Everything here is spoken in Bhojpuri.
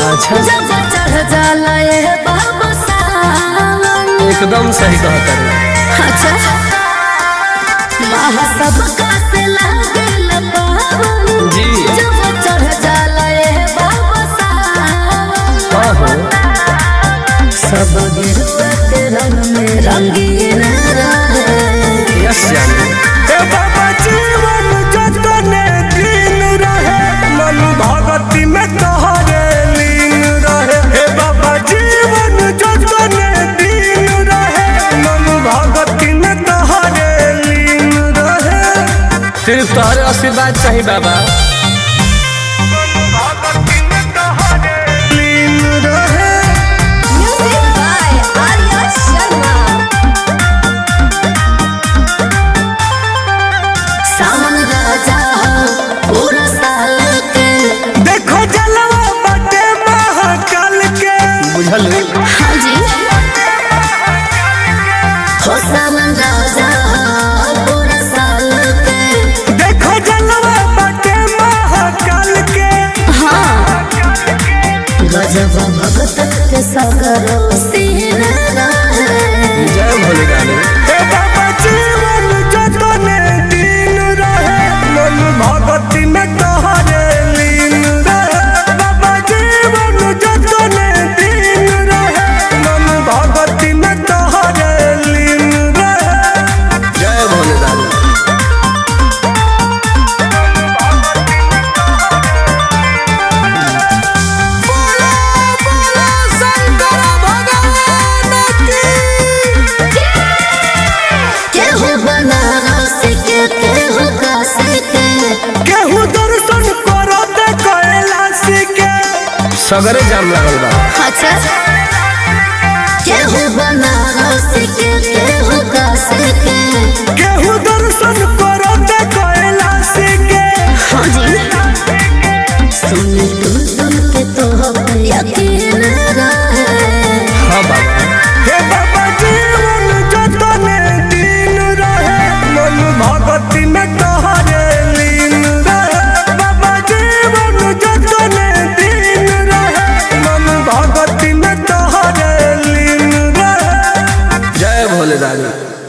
अच्छा जब चढ़ जाला ये बाबा सावन एकदम सही कहता रे अच्छा महा सबका से लागे पावन जी जब चढ़ जाला ये बाबा सावन हाँ हो सब गिरुआ के रंग में रंगीन रहे यस जानी ए बाबा जीवन जतने दिन रहे मन भगति में तोहरे लीन रहे हे बाबा जीवन जतने दिन रहे मन भगति में तोहरे लीन रहे सिर्फ तोहरे आशीर्वाद चाहिए बाबा भगति में तोहरे लीन रहे म्यूजिक बाय आर्या शर्मा सावन राजा पूरा साल के देखो जलवा बटे महाकाल के बुझल हाँ जी हो सावन राजा पूरा साल के देखो जलवा बटे महाकाल के हाँ गजब भगत के सागर सीन रहे जय भोले डाले हे बाबा जीवन जतने दिन रहे मन भगति में तोहरे लीन रहे बाबा जीवन जतने दिन रहे मन भगति में तोहरे लीन रहे जय भोले डाले बोला बोला शंकर भगवान की केहू बनारस के केहू काशी के केहू दर्शन करत कैलाश के सगरे जाम लागल बा अच्छा केहू बनारस के केहू काशी के केहू दर्शन करत कैलाश के हाँ जी सुन तुम सुन के तो यकीन रहे हाँ बाबा हे बाबा जीवन जतने दिन रहे मन भगति में तोहरे लीन रहे बाबा जीवन जतने दिन रहे मन भगति में तोहरे लीन रहे जय भोले डाले